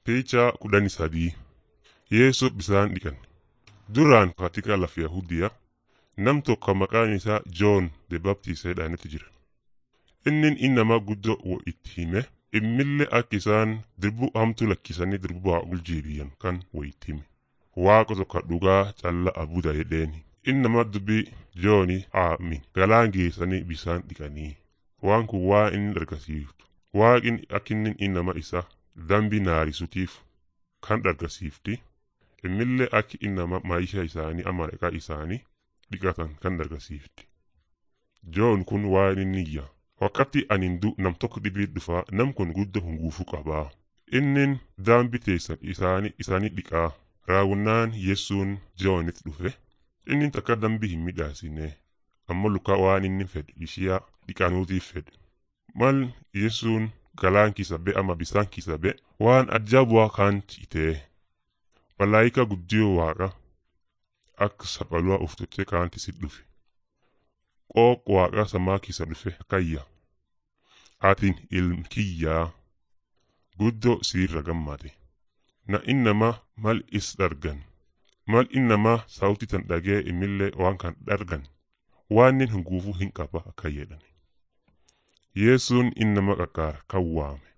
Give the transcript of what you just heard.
Picha kudhanii sadii Yeesoo bisaan dhiqan. Duraan katika lafa Yahudiyaa nam tokko maqaan isaa Joon the Baptist jedhanetu jira. Innin innamaa guddoo wo itti hime immillee akka isaan dirbuu hamtuu lakkisanii dirbuu Waaqul jeebiyan kan wo itti hime. Waaqa tokko dhugaa calla abuda jedheeni. Innamaa dubbii Jooni aamin galaan geessanii bisaan dhiqanii. Waan kun waa inni argisiiftu. Waaqin akka inni innama isa dambi naarisutiif kan argisiifti. Immillee akka innama maayisha isaanii amalaqaa isaanii dhiqatan kan argisiifti. Joon kun waan inni iyya. Wakkatti anin du nam tokko dhibii dhufaa nam kun gudda hunguufuu qabaa. Innin daambi teessan isaanii isaanii dhiqaa. Raawunnaan Yesuun Joonit dhufe. Inni takka dambi hin midhaasine. Amma lukaa waan inni fedhe ishiyaa dhiqanuutiif fedhe. Mal Yesuun galaan kisa be ama bisaan kisa be waan ajaa'ibaa kan itee. Malaayika guddiyoo waaqa akka saphaluu uffatee kaanti si dhufe. Qooq waaqa samaa kisa dhufe kayya. Atiin ilm kiyyaa guddoo siirra gammade. Na innama mal is dargan. Mal innama sauti tan dhagee imillee waan kan dargan. Waan nin hunguufuu hin qaba akka jedhan. Yesuun innama qaqqaara kan waame.